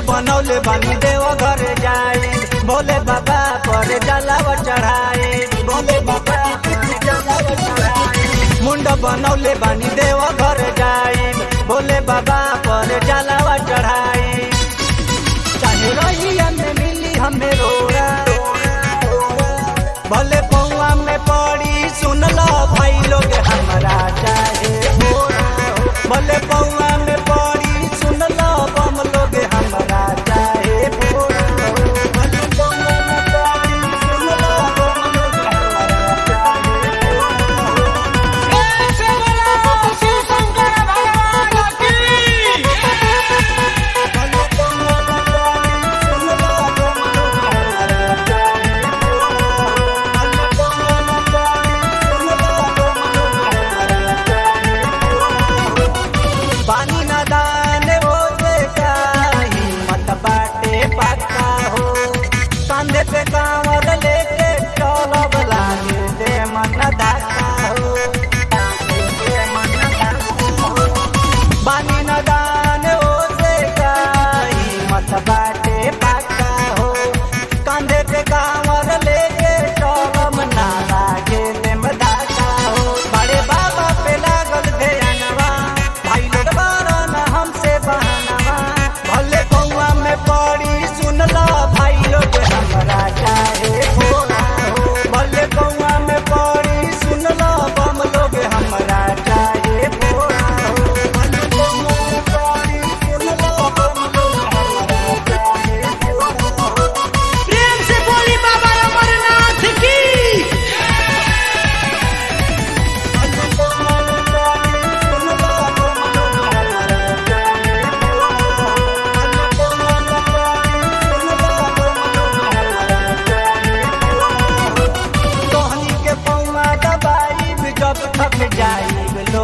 बनौले बानी देव घर जाए भोले बाबा पर जलाव चढ़ाए भोले बाबा पर जलाव चढ़ाए मुंड बनौले बानी देव घर जाए भोले बाबा पर जलाव चढ़ाए चाहे रहिया में मिली हमें रोड़ा भले पौआ में पड़ी सुन लो भाई लोग हमारा चाहे भोरा हो। भले पौआ में पड़ी सुन लो बम लोग हमारा चाहे भोरा हो। भले पौआ में पड़ी सुन लो बम लोग हमारा चाहे भोरा हो। भले पौआ में पड़ी सुन लो बम लोग हमारा चाहे भोरा हो। भले पौआ में पड़ी सुन लो बम लोग हमारा चाहे भोरा हो। पानी नादान हो काही मत बाटे पक्का हो कंधे पे कांवर लेके चलब लागे दे मन दाता हो दे मन दाता हो। पानी नादान हो काही मत बाटे पक्का हो कंधे पे कांवर लेके चलब ना लागे दे मन दाता हो बड़े बाबा पे लागल ध्यानवा भाई लोग बारन हमसे बहनवा भले पौआ में पड़ी सुन लो भाई लोग हमरा चाहे भोला हो भले पौआ में पड़ी सुन लो बम लोग हमरा चाहे भोला हो भले पौआ में पड़ी सुन लो बम लोग हमरा चाहे भोला हो प्रेम से बोली बाबा अमरनाथ की भले पौआ में पड़ी सुन लो बम लोग हमरा चाहे भोला हो भले पौआ में पड़ी सुन लो बम लोग हमरा चाहे भोला हो तोहनी के पौआ दबाई जब थक जाई लो